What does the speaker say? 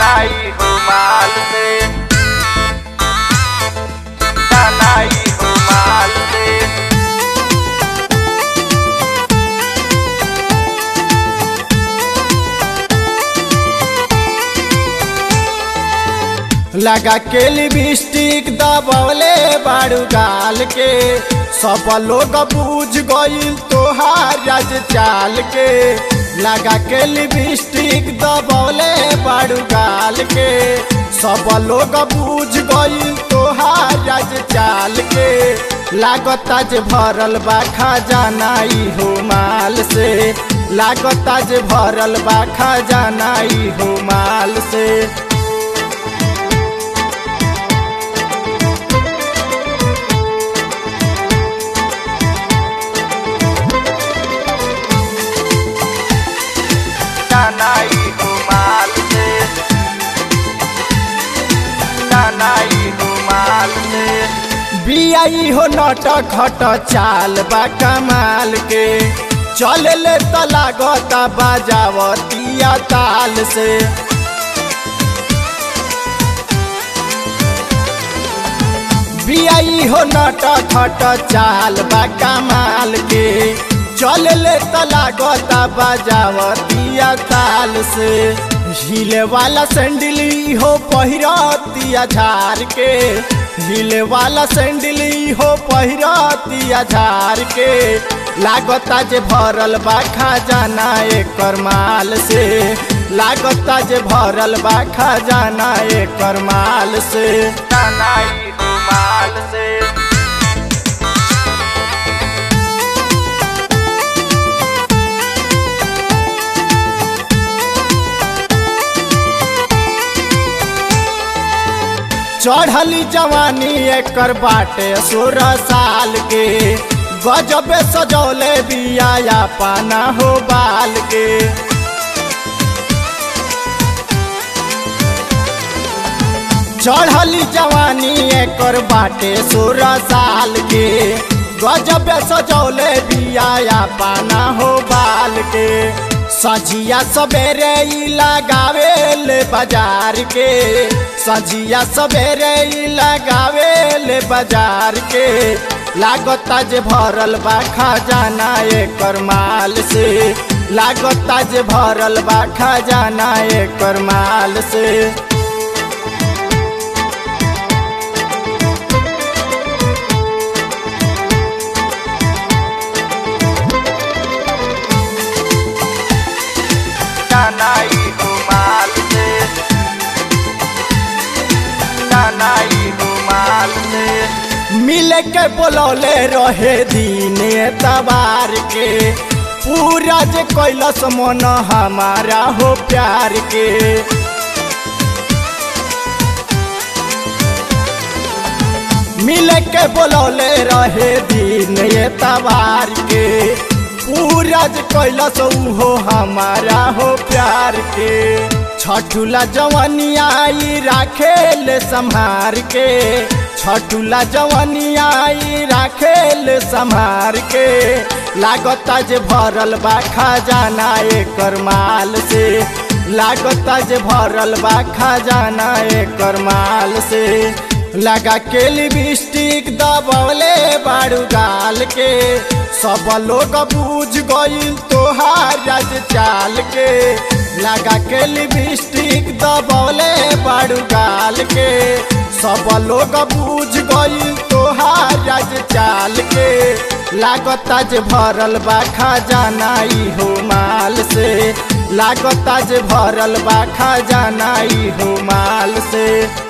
नाई हो माल से नाई हो माल से लगा के लिपस्टिक दबौले बाड़ू गाल के सब लोग बूझ गईल तोहार राज चाल के लगा के लिपस्टिक दबौले बाड़ू गाल के सब लोग बूझ गईल तोहार राज चाल के लागता जे भरल बा खजाना ई हो माल से लागता जे भरल बा खजाना ई हो माल से नाई हो माल से नाई हो माल से बियाई हो नट खट चाल बा कमाल के चल ले त लागता बाजावतिया ताल से बियाई हो नट खट चाल बा कमाल के चल ले त लागता बाजावतिया ताल से हिले वाला सैंडली हो पहिरतिया झार के हिले वाला सैंडली हो पहिरतिया झार के लागता जे भरल बा खजाना एकर माल से लागता जे भरल बा खजाना एकर माल से नाई हो माल से चढ़ली जवानी एकर बाटे सोलह साल के गजबे सजौले बिया पाना हो बाल के चढ़ली जवानी एकर बाटे सोलह साल के गजबे सजौले बिया पाना हो बाल के सजिया सवेरे ई लगावे ले बाजार के सजिया सवेरे ई लगावे ले बाजार के लागता जे भरल बा खजाना एकर माल से लागता जे भरल बा खजाना एकर माल से नाई हो माल से नाई हो माल से मिल के बोलौले रहे दिन तबार के पूरा जे कैलस मन हमारा हो प्यार के मिल के बोलौले रहे दिन तबार के पूरा जे कैलस हो हमारा हो प्यार के छठुला जवनिया आई राखे ले संहार के छठुला जवनिया आई राखे ले संहार के लागता जे भरल बा खजाना एकर माल से लागता जे भरल बा खजाना एकर माल से लगा के लिपस्टिक दबौले बाड़ू गाल के सब लोग बूझ गईल तोहार राज चाल के लगा के लिपस्टिक दबौले बाड़ू गाल के सब लोग बूझ गईल तोहार राज चाल के लागता जे भरल बा खजाना ई हो माल से लागता जे भरल बा खजाना ई हो माल से